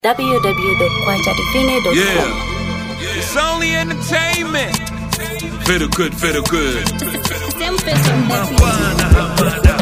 www.kwajadivine.com. Yeah. It's only entertainment. Feel good, feel good. Same face on that beat.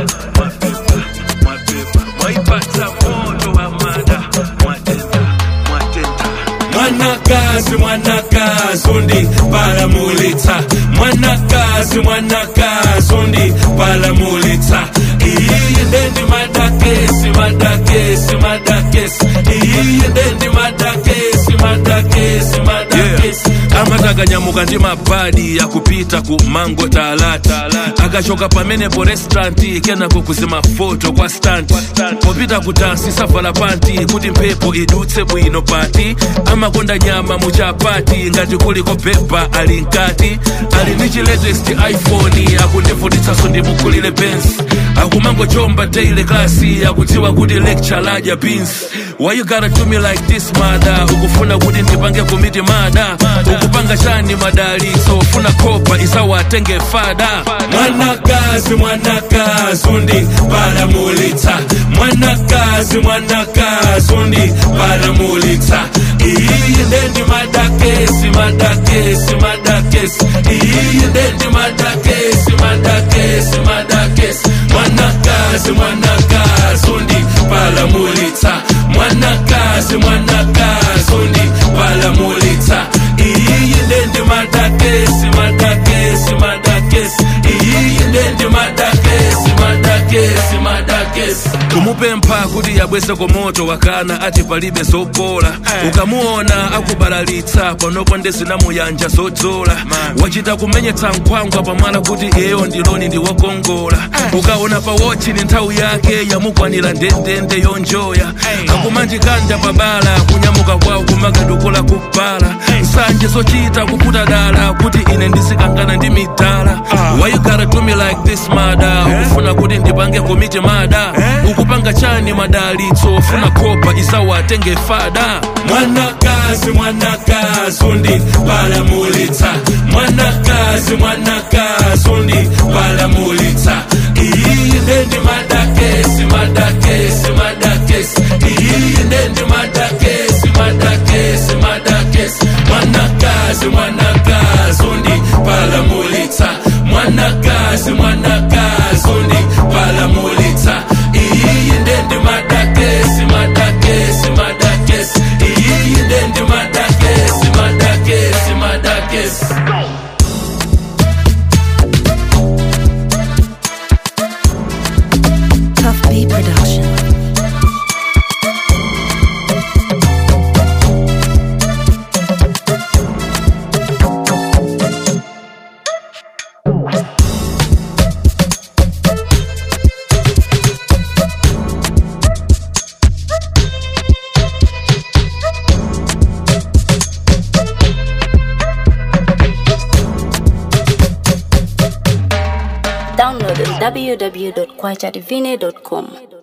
mwanakazi mwanakazi undi palamulitsa mwanakazi mwanakazi undi palamulitsa iyi ndendi madakesi madakesi madakesi iyi ndendi madakesi madakesi madakesi amatakanyamukka ndi mabadi yakupita ku mango talata akachoka pamenepo restauranti kenako kuzima foto kwa stanti popita kutansi savala panti kuti mphepo idutse bwino pati amakonda nyama muchapati ngati kuliko pepa ali mkati ali ndi chi latest iphone akundivutitsanso ndimukulire bensi akumangochomba daily klasi akudziwa kuti lecture ladya beans why you gotta do me like this mada ukufuna kuti ndipange komiti mada ukupanga chani madalitso ufuna kopa isawatenge fada mwanakazi mwanakazi undi palamulitsa mwanakazi mwanakazi undi palamulitsa iyi ndendi madakesi madakesi madakesi iyi ndendi madakesi madakesi madakesi mwanakazi mwanakazi undi palamulitsa mwanakazi mwanakazi undi palamulitsa iyi ndendi madakesi madakesi madakesi iyi ndendi madakesi madakesi madakesi kumupempha kuti yabweseko moto wakana ati palibe zopola ukamuona akubalalitsa panopo ndezinamuyanja zodzola wachita kumenyetsa nkhwangwa pamwala kuti iyeyo ndiloni ndiwokongola ukaona pa wochi ni nthawi yake yamukwanira ndendende yonjoya akumanjikanda pabala kunyamuka kwawo kumakadukula kubala nsanje zochita kuputa dala kuti ine ndisikangana ndi midala why you gotta do me like this mada ukufuna kuti ndipange komiti mada ukupanga chani madalitso ufuna kopa isawatenge fada mwanakazi mwanakazi undi palamulitsa mwanakazi mwanakazi undi palamulitsa iyi ndendi madakesi madakesi madakesi iyi ndendi madakesi madakesi madakesi mwanakazi mwanakazi undi palamulitsa mwanakazi mwanakazi undi palamulitsa iyi ndendi madakesi madakesi madakesi iyi ndendi madakesi madakesi madakesi Tough B Production. Download on www.kwajadivine.com.